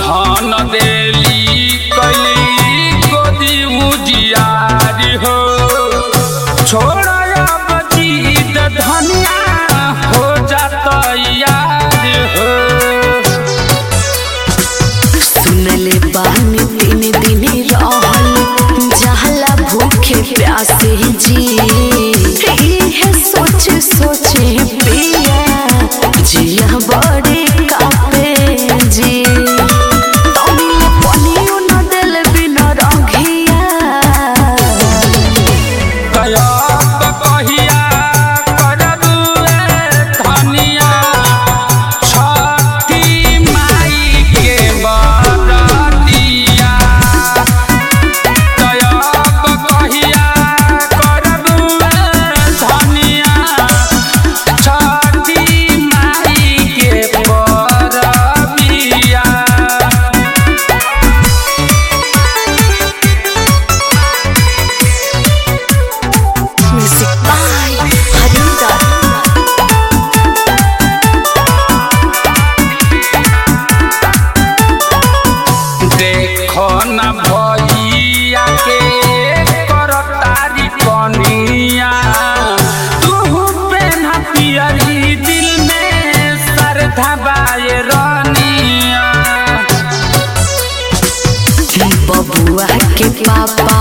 धन देली कैली गोदी उजियारी हो छोड़ अब जीत धनिया हो जात यार हो सुनले बानी तीन दिन रहल जहला भूखे प्यासे जी इहे सोचे सोचे पिया जिया बड़े कापे जी तमिल पनियो न दिल बिना रंगिया कयब कहिया करब ए धनिया छठी माई के बरतिया कयब कहिया करब ए धनिया छठी माई के बरतिया म्यूजिक बाय हरिंदर देखो न भैया के करतारी कनिया तू पेन्हा पियरी दिल में श्रद्धा बाए रनिया बबुआ के पापा